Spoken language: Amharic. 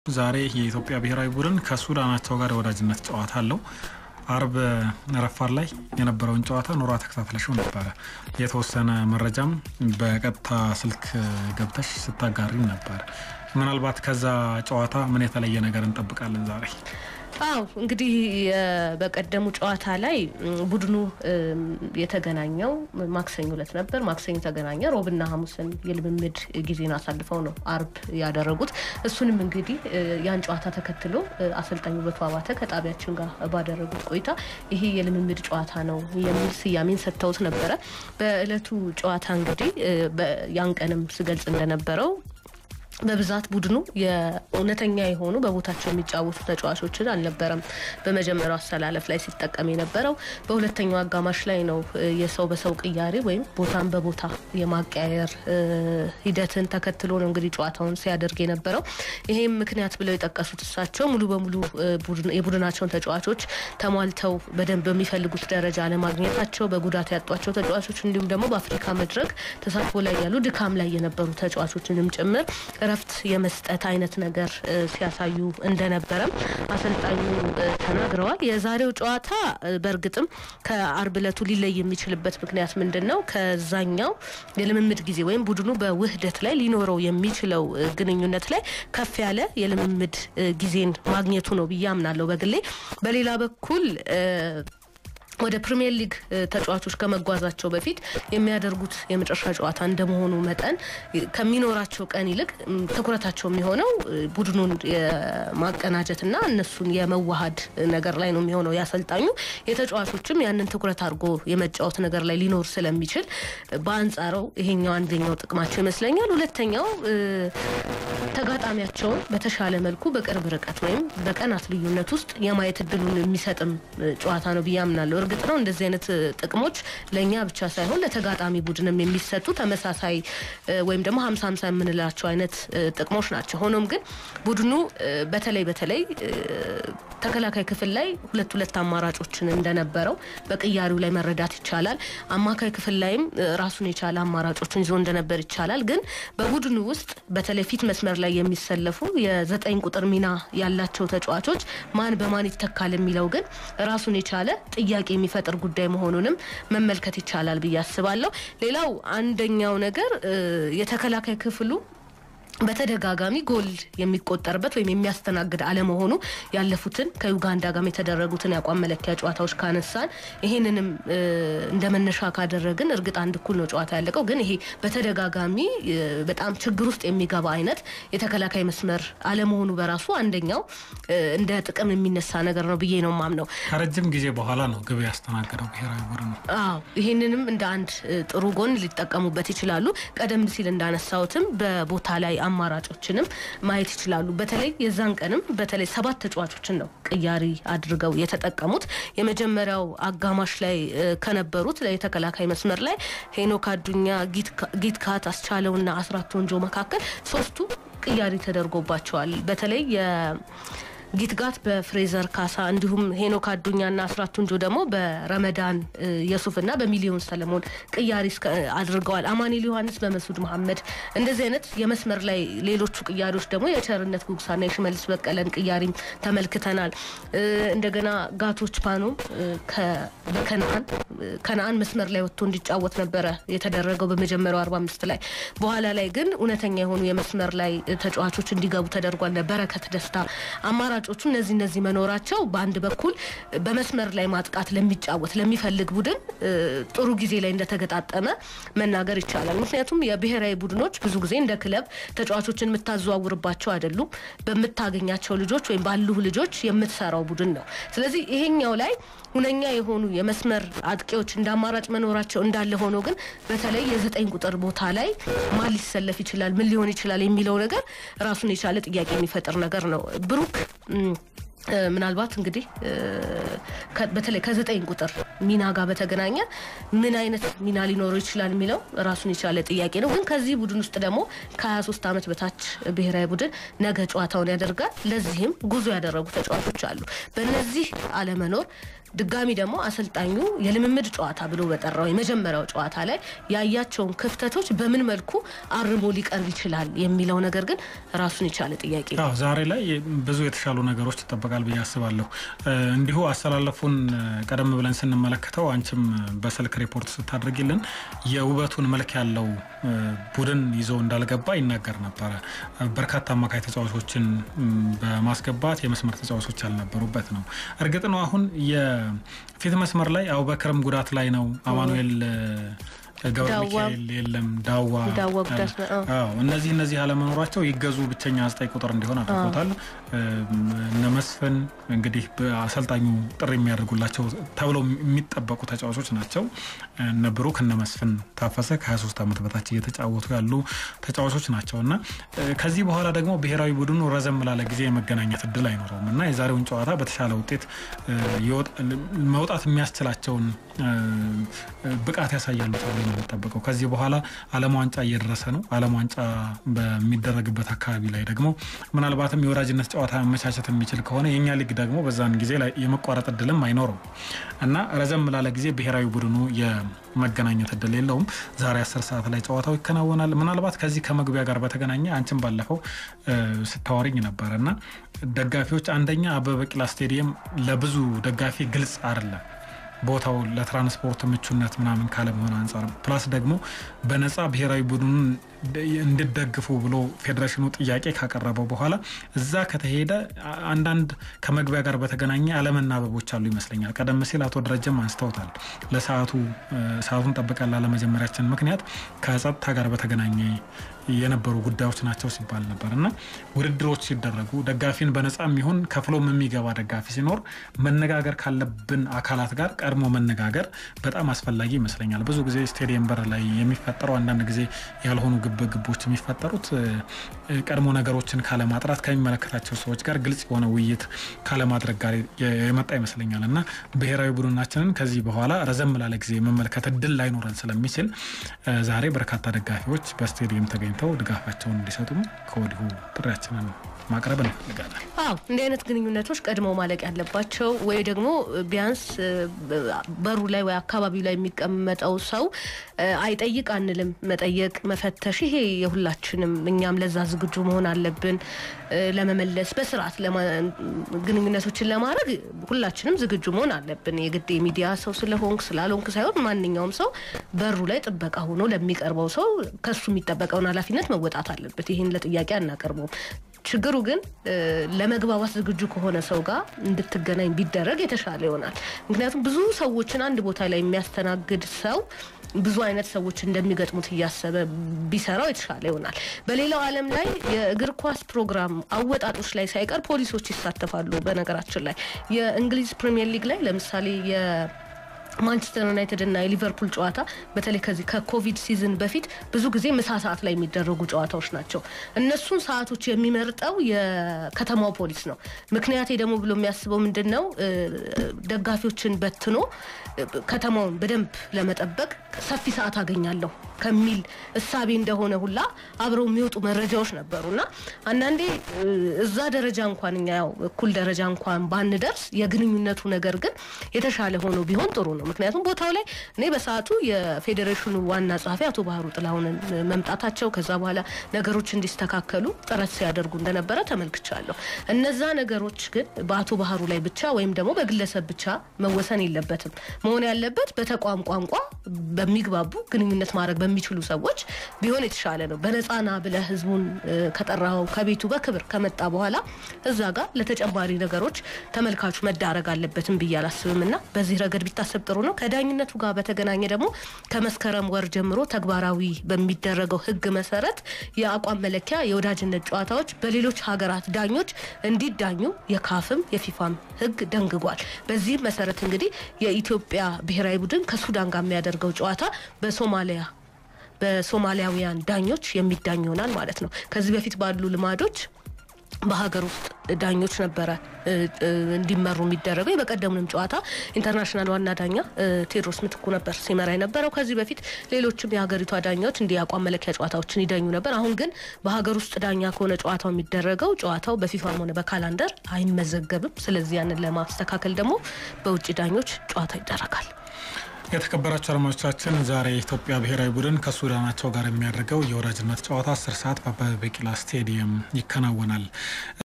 ዛሬ የኢትዮጵያ ብሔራዊ ቡድን ከሱዳናቸው ጋር የወዳጅነት ጨዋታ አለው። አርብ ረፋድ ላይ የነበረውን ጨዋታ ኖራ ተከታትለሽው ነበረ። የተወሰነ መረጃም በቀጥታ ስልክ ገብተሽ ስታጋሪ ነበር። ምናልባት ከዛ ጨዋታ ምን የተለየ ነገር እንጠብቃለን ዛሬ? አው እንግዲህ በቀደሙ ጨዋታ ላይ ቡድኑ የተገናኘው ማክሰኞ ዕለት ነበር። ማክሰኞ ተገናኘ። ሮብና ሐሙስን የልምምድ ጊዜን አሳልፈው ነው አርብ ያደረጉት። እሱንም እንግዲህ ያን ጨዋታ ተከትሎ አሰልጣኝ ውበቱ አባተ ከጣቢያችን ጋር ባደረጉት ቆይታ ይሄ የልምምድ ጨዋታ ነው የሚል ስያሜን ሰጥተውት ነበረ። በእለቱ ጨዋታ እንግዲህ ያን ቀንም ስገልጽ እንደነበረው በብዛት ቡድኑ የእውነተኛ የሆኑ በቦታቸው የሚጫወቱ ተጫዋቾችን አልነበረም በመጀመሪያው አሰላለፍ ላይ ሲጠቀም የነበረው። በሁለተኛው አጋማሽ ላይ ነው የሰው በሰው ቅያሬ ወይም ቦታን በቦታ የማቀያየር ሂደትን ተከትሎ ነው እንግዲህ ጨዋታውን ሲያደርግ የነበረው። ይሄም ምክንያት ብለው የጠቀሱት እሳቸው ሙሉ በሙሉ የቡድናቸውን ተጫዋቾች ተሟልተው በደንብ በሚፈልጉት ደረጃ አለማግኘታቸው፣ በጉዳት ያጧቸው ተጫዋቾች እንዲሁም ደግሞ በአፍሪካ መድረክ ተሳትፎ ላይ ያሉ ድካም ላይ የነበሩ ተጫዋቾችንም ጭምር እረፍት የመስጠት አይነት ነገር ሲያሳዩ እንደነበረም አሰልጣኙ ተናግረዋል። የዛሬው ጨዋታ በእርግጥም ከአርብ ዕለቱ ሊለይ የሚችልበት ምክንያት ምንድን ነው? ከዛኛው የልምምድ ጊዜ ወይም ቡድኑ በውህደት ላይ ሊኖረው የሚችለው ግንኙነት ላይ ከፍ ያለ የልምምድ ጊዜን ማግኘቱ ነው ብዬ አምናለሁ በግሌ። በሌላ በኩል ወደ ፕሪሚየር ሊግ ተጫዋቾች ከመጓዛቸው በፊት የሚያደርጉት የመጨረሻ ጨዋታ እንደመሆኑ መጠን ከሚኖራቸው ቀን ይልቅ ትኩረታቸው የሚሆነው ቡድኑን የማቀናጀትና እነሱን የመዋሃድ ነገር ላይ ነው የሚሆነው። ያሰልጣኙ የተጫዋቾችም ያንን ትኩረት አድርጎ የመጫወት ነገር ላይ ሊኖር ስለሚችል በአንጻረው ይሄኛው አንደኛው ጥቅማቸው ይመስለኛል። ሁለተኛው ተጋጣሚያቸውን በተሻለ መልኩ በቅርብ ርቀት ወይም በቀናት ልዩነት ውስጥ የማየት እድሉን የሚሰጥም ጨዋታ ነው ብዬ አምናለሁ። እርግጥ ነው እንደዚህ አይነት ጥቅሞች ለእኛ ብቻ ሳይሆን ለተጋጣሚ ቡድንም የሚሰጡ ተመሳሳይ ወይም ደግሞ ሀምሳ ሀምሳ የምንላቸው አይነት ጥቅሞች ናቸው። ሆኖም ግን ቡድኑ በተለይ በተለይ ተከላካይ ክፍል ላይ ሁለት ሁለት አማራጮችን እንደነበረው በቅያሪው ላይ መረዳት ይቻላል። አማካይ ክፍል ላይም ራሱን የቻለ አማራጮችን ይዞ እንደነበር ይቻላል። ግን በቡድኑ ውስጥ በተለይ ፊት መስመር ላይ የሚሰለፉ የዘጠኝ ቁጥር ሚና ያላቸው ተጫዋቾች ማን በማን ይተካል የሚለው ግን ራሱን የቻለ ጥያቄ የሚፈጥር ጉዳይ መሆኑንም መመልከት ይቻላል ብዬ አስባለሁ። ሌላው አንደኛው ነገር የተከላካይ ክፍሉ በተደጋጋሚ ጎል የሚቆጠርበት ወይም የሚያስተናግድ አለመሆኑ ያለፉትን ከዩጋንዳ ጋር የተደረጉትን የአቋም መለኪያ ጨዋታዎች ካነሳን ይሄንንም እንደ መነሻ ካደረግን እርግጥ አንድ እኩል ነው ጨዋታ ያለቀው፣ ግን ይሄ በተደጋጋሚ በጣም ችግር ውስጥ የሚገባ አይነት የተከላካይ መስመር አለመሆኑ በራሱ አንደኛው እንደ ጥቅም የሚነሳ ነገር ነው ብዬ ነው ማምነው። ከረጅም ጊዜ በኋላ ነው ግብ ያስተናገደው ብሔራዊ ቡድን ነው። አዎ ይህንንም እንደ አንድ ጥሩ ጎን ሊጠቀሙበት ይችላሉ። ቀደም ሲል እንዳነሳሁትም በቦታ ላይ አማራጮችንም ማየት ይችላሉ። በተለይ የዛን ቀንም በተለይ ሰባት ተጫዋቾችን ነው ቅያሪ አድርገው የተጠቀሙት። የመጀመሪያው አጋማሽ ላይ ከነበሩት የተከላካይ መስመር ላይ ሄኖክ አዱኛ፣ ጊትካት፣ አስቻለውና አስራት ወንጆ መካከል ሶስቱ ቅያሪ ተደርጎባቸዋል። በተለይ ጊትጋት በፍሬዘር ካሳ እንዲሁም ሄኖክ አዱኛና አስራት ቱንጆ ደግሞ በረመዳን የሱፍና በሚሊዮን ሰለሞን ቅያሪ አድርገዋል። አማኒል ዮሐንስ በመሱድ መሐመድ እንደዚህ አይነት የመስመር ላይ ሌሎቹ ቅያሪዎች ደግሞ የቸርነት ጉግሳና የሽመልስ በቀለን ቅያሪም ተመልክተናል። እንደገና ጋቶች ፓኖም በከነአን ከነአን መስመር ላይ ወጥቶ እንዲጫወት ነበረ የተደረገው በመጀመሪያው አርባ አምስት ላይ በኋላ ላይ ግን እውነተኛ የሆኑ የመስመር ላይ ተጫዋቾች እንዲገቡ ተደርጓል። በረከት ደስታ አማራ ተጫዋቾቹ እነዚህ እነዚህ መኖራቸው በአንድ በኩል በመስመር ላይ ማጥቃት ለሚጫወት ለሚፈልግ ቡድን ጥሩ ጊዜ ላይ እንደተገጣጠመ መናገር ይቻላል። ምክንያቱም የብሔራዊ ቡድኖች ብዙ ጊዜ እንደ ክለብ ተጫዋቾችን የምታዘዋውርባቸው አይደሉም። በምታገኛቸው ልጆች ወይም ባሉ ልጆች የምትሰራው ቡድን ነው። ስለዚህ ይሄኛው ላይ ሁነኛ የሆኑ የመስመር አጥቂዎች እንደ አማራጭ መኖራቸው እንዳለ ሆኖ ግን በተለይ የዘጠኝ ቁጥር ቦታ ላይ ማን ሊሰለፍ ይችላል፣ ምን ሊሆን ይችላል የሚለው ነገር ራሱን የቻለ ጥያቄ የሚፈጥር ነገር ነው። ብሩክ ምናልባት እንግዲህ በተለይ ከዘጠኝ ቁጥር ሚና ጋር በተገናኘ ምን አይነት ሚና ሊኖረው ይችላል የሚለው ራሱን የቻለ ጥያቄ ነው። ግን ከዚህ ቡድን ውስጥ ደግሞ ከ23 ዓመት በታች ብሔራዊ ቡድን ነገ ጨዋታውን ያደርጋል። ለዚህም ጉዞ ያደረጉ ተጫዋቾች አሉ። በእነዚህ አለመኖር ድጋሚ ደግሞ አሰልጣኙ የልምምድ ጨዋታ ብሎ በጠራው የመጀመሪያው ጨዋታ ላይ ያያቸውን ክፍተቶች በምን መልኩ አርሞ ሊቀርብ ይችላል የሚለው ነገር ግን ራሱን የቻለ ጥያቄ ነው። ዛሬ ላይ ብዙ የተሻሉ ነገሮች ይጠበቃል ብዬ አስባለሁ። እንዲሁ አሰላለፉን ቀደም ብለን ስንመለከተው አንቺም በስልክ ሪፖርት ስታደርጊልን የውበቱን መልክ ያለው ቡድን ይዞ እንዳልገባ ይናገር ነበረ። በርካታ አማካይ ተጫዋቾችን በማስገባት የመስመር ተጫዋቾች ያልነበሩበት ነው። እርግጥ ነው አሁን የፊት መስመር ላይ አቡበክርም ጉዳት ላይ ነው። አማኑኤል ገብረ ሚካኤል የለም። ዳዋ እነዚህ እነዚህ አለመኖራቸው ይገዙ ብቸኛ ዘጠኝ ቁጥር እንዲሆን አድርጎታል። እነ መስፍን እንግዲህ አሰልጣኙ ጥሪ የሚያደርጉላቸው ተብለው የሚጠበቁ ተጫዋቾች ናቸው። እነ ብሩክ እነ መስፍን ታፈሰ ከ23 ዓመት በታች እየተጫወቱ ያሉ ተጫዋቾች ናቸው እና ከዚህ በኋላ ደግሞ ብሔራዊ ቡድኑ ረዘም ላለ ጊዜ የመገናኘት እድል አይኖረውም እና የዛሬውን ጨዋታ በተሻለ ውጤት መውጣት የሚያስችላቸውን ብቃት ያሳያሉ ተብሎ ነው የሚጠበቀው። ከዚህ በኋላ ዓለም ዋንጫ እየደረሰ ነው። ዓለም ዋንጫ በሚደረግበት አካባቢ ላይ ደግሞ ምናልባትም የወዳጅነት ጨዋታ መመቻቸት የሚችል ከሆነ የእኛ ሊግ ደግሞ በዛን ጊዜ ላይ የመቋረጥ እድልም አይኖረው እና ረዘም ላለ ጊዜ ብሔራዊ ቡድኑ የመገናኘት እድል የለውም። ዛሬ አስር ሰዓት ላይ ጨዋታው ይከናወናል። ምናልባት ከዚህ ከመግቢያ ጋር በተገናኘ አንቺም ባለፈው ስታወሪኝ ነበረ እና ደጋፊዎች አንደኛ አበበ ቢቂላ ስቴዲየም ለብዙ ደጋፊ ግልጽ አይደለም ቦታው ለትራንስፖርት ምቹነት ምናምን ካለመሆን አንጻር ፕላስ ደግሞ በነፃ ብሔራዊ ቡድኑን እንድደግፉ ብሎ ፌዴሬሽኑ ጥያቄ ካቀረበው በኋላ እዛ ከተሄደ አንዳንድ ከመግቢያ ጋር በተገናኘ አለመናበቦች አሉ ይመስለኛል። ቀደም ሲል አቶ ደረጀም አንስተውታል። ለሰዓቱ ሰዓቱን ጠብቀን ላለመጀመሪያችን ምክንያት ከጸጥታ ጋር በተገናኘ የነበሩ ጉዳዮች ናቸው ሲባል ነበር እና ውድድሮች ሲደረጉ ደጋፊን በነፃ የሚሆን ከፍሎም የሚገባ ደጋፊ ሲኖር መነጋገር ካለብን አካላት ጋር ቀድሞ መነጋገር በጣም አስፈላጊ ይመስለኛል። ብዙ ጊዜ ስቴዲየም በር ላይ የሚፈጠሩ አንዳንድ ጊዜ ያልሆኑ ግብግቦች የሚፈጠሩት ቀድሞ ነገሮችን ካለማጥራት ከሚመለከታቸው ሰዎች ጋር ግልጽ የሆነ ውይይት ካለማድረግ ጋር የመጣ ይመስለኛል እና ብሔራዊ ቡድናችንን ከዚህ በኋላ ረዘም ላለ ጊዜ መመልከት እድል ላይኖረን ስለሚችል ዛሬ በርካታ ደጋፊዎች በስቴዲየም ተገኝተው ድጋፋቸውን እንዲሰጡም ከወዲሁ ጥሪያችንን ማቅረብ እንፈልጋለን። አዎ እንዲህ አይነት ግንኙነቶች ቀድመው ማለቅ ያለባቸው ወይ ደግሞ ቢያንስ በሩ ላይ ወይ አካባቢው ላይ የሚቀመጠው ሰው አይጠይቅ አንልም። መጠየቅ፣ መፈተሽ ይሄ የሁላችንም እኛም ለዛ ዝግጁ መሆን አለብን። ለመመለስ በስርዓት ግንኙነቶችን ለማድረግ ሁላችንም ዝግጁ መሆን አለብን። የግድ የሚዲያ ሰው ስለሆንክ ስላልሆንክ ሳይሆን ማንኛውም ሰው በሩ ላይ ጥበቃ ሆኖ ለሚቀርበው ሰው ከሱ የሚጠበቀውን ኃላፊነት መወጣት አለበት። ይህን ለጥያቄ አናቀርበውም። ችግሩ ግን ለመግባባት ዝግጁ ከሆነ ሰው ጋር እንድትገናኝ ቢደረግ የተሻለ ይሆናል። ምክንያቱም ብዙ ሰዎችን አንድ ቦታ ላይ የሚያስተናግድ ሰው ብዙ አይነት ሰዎች እንደሚገጥሙት እያሰበ ቢሰራው የተሻለ ይሆናል። በሌላው ዓለም ላይ የእግር ኳስ ፕሮግራም አወጣጦች ላይ ሳይቀር ፖሊሶች ይሳተፋሉ። በነገራችን ላይ የእንግሊዝ ፕሪሚየር ሊግ ላይ ለምሳሌ ማንቸስተር ዩናይትድ እና የሊቨርፑል ጨዋታ በተለይ ከዚህ ከኮቪድ ሲዝን በፊት ብዙ ጊዜ ምሳ ሰዓት ላይ የሚደረጉ ጨዋታዎች ናቸው። እነሱን ሰዓቶች የሚመርጠው የከተማው ፖሊስ ነው። ምክንያቴ ደግሞ ብሎ የሚያስበው ምንድን ነው? ደጋፊዎችን በትኖ ከተማውን በደንብ ለመጠበቅ ሰፊ ሰዓት አገኛለሁ ከሚል እሳቤ እንደሆነ ሁላ አብረው የሚወጡ መረጃዎች ነበሩ እና አንዳንዴ እዛ ደረጃ እንኳን እኛ ያው እኩል ደረጃ እንኳን ባንደርስ የግንኙነቱ ነገር ግን የተሻለ ሆኖ ቢሆን ጥሩ ነው። ምክንያቱም ቦታው ላይ እኔ በሰዓቱ የፌዴሬሽኑ ዋና ጸሐፊ አቶ ባህሩ ጥላሁንን መምጣታቸው ከዛ በኋላ ነገሮች እንዲስተካከሉ ጥረት ሲያደርጉ እንደነበረ ተመልክቻለሁ። እነዛ ነገሮች ግን በአቶ ባህሩ ላይ ብቻ ወይም ደግሞ በግለሰብ ብቻ መወሰን የለበትም። መሆን ያለበት በተቋም ቋንቋ በሚግባቡ ግንኙነት ማድረግ በሚችሉ ሰዎች ቢሆን የተሻለ ነው። በነፃና ብለህ ህዝቡን ከጠራው ከቤቱ በክብር ከመጣ በኋላ እዛ ጋር ለተጨማሪ ነገሮች ተመልካቹ መዳረግ አለበትም ብዬ አላስብም እና በዚህ ረገድ ቢታሰብ ጥሩ ነው። ከዳኝነቱ ጋር በተገናኘ ደግሞ ከመስከረም ወር ጀምሮ ተግባራዊ በሚደረገው ህግ መሰረት የአቋም መለኪያ የወዳጅነት ጨዋታዎች በሌሎች ሀገራት ዳኞች እንዲዳኙ የካፍም የፊፋም ህግ ደንግጓል። በዚህም መሰረት እንግዲህ የኢትዮጵያ ብሔራዊ ቡድን ከሱዳን ጋር የሚያደርገው ጨዋታ በሶማሊያ በሶማሊያውያን ዳኞች የሚዳኝ ይሆናል ማለት ነው። ከዚህ በፊት ባሉ ልማዶች በሀገር ውስጥ ዳኞች ነበረ እንዲመሩ የሚደረገው። የበቀደሙንም ጨዋታ ኢንተርናሽናል ዋና ዳኛ ቴዎድሮስ ምትኩ ነበር ሲመራ የነበረው። ከዚህ በፊት ሌሎችም የሀገሪቷ ዳኛዎች እንዲህ የአቋም መለኪያ ጨዋታዎችን ይዳኙ ነበር። አሁን ግን በሀገር ውስጥ ዳኛ ከሆነ ጨዋታው የሚደረገው ጨዋታው በፊፋም ሆነ በካላንደር አይመዘገብም። ስለዚህ ያንን ለማስተካከል ደግሞ በውጭ ዳኞች ጨዋታ ይደረጋል። የተከበራቸው አድማጮቻችን ዛሬ የኢትዮጵያ ብሔራዊ ቡድን ከሱዳናቸው ጋር የሚያደርገው የወዳጅነት ጨዋታ አስር ሰዓት በአበበ ቢቂላ ስቴዲየም ይከናወናል።